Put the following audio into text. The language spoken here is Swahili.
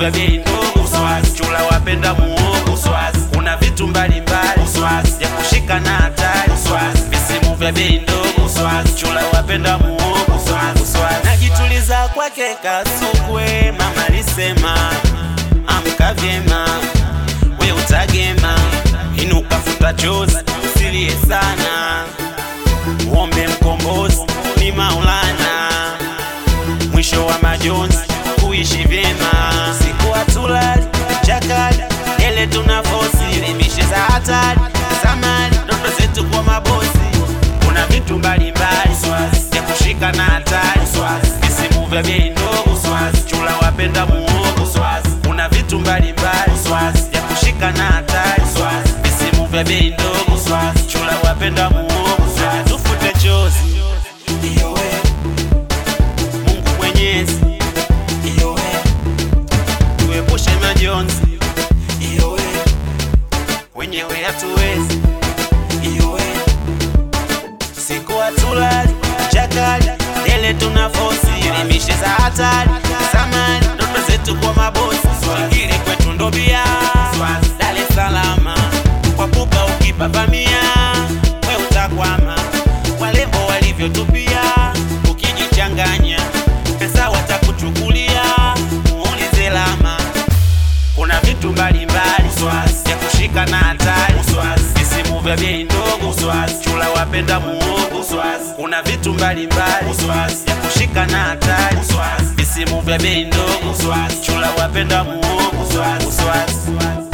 vya bei ndogo uswazi, chula wapenda muogo uswazi, kuna vitu mbalimbali uswazi, ya kushika na hatari uswazi, visimu vya bei ndogo uswazi, chula wapenda muogo uswazi, uswazi. Najituliza kwake kasukwe, mama alisema amka vyema, we utagema, inuka futa chozi, usilie sana, muombe mkombozi ni Maulana, mwisho wa majonzi kuishi vyema, siku hatulali chakali ele tuna fosi limishe za hatari samani ndoto zetu kwa mabosi, kuna vitu mbalimbali swazi ya kushika na hatari swazi, visimu vya bei ndogo swazi, chula wapenda muogo swazi, kuna vitu mbalimbali swazi ya kushika na hatari swazi, visimu vya bei ndogo swazi, chula wapenda muogo swazi, tufute chozi Mungu Mwenyezi tuepushe majonzi wenyewe hatuwezi siku hatulali chakali ele tuna fosi elimishe za hatari samani ndoto zetu kwa mabosi ingine kwetu ndo bia Dar es Salaam kwa pupa ukipapamia we utakwama walembo walivyotupia ukijichanganya pesa watakuchukulia muulize lama kuna vitu mbalimbali swazi ya kushika na hatari swazi, visimu vya bei ndogo swazi, chula wapenda muogo swazi, kuna vitu mbalimbali swazi ya kushika na hatari swazi, visimu vya bei ndogo swazi, chula wapenda muogo swazi, swazi.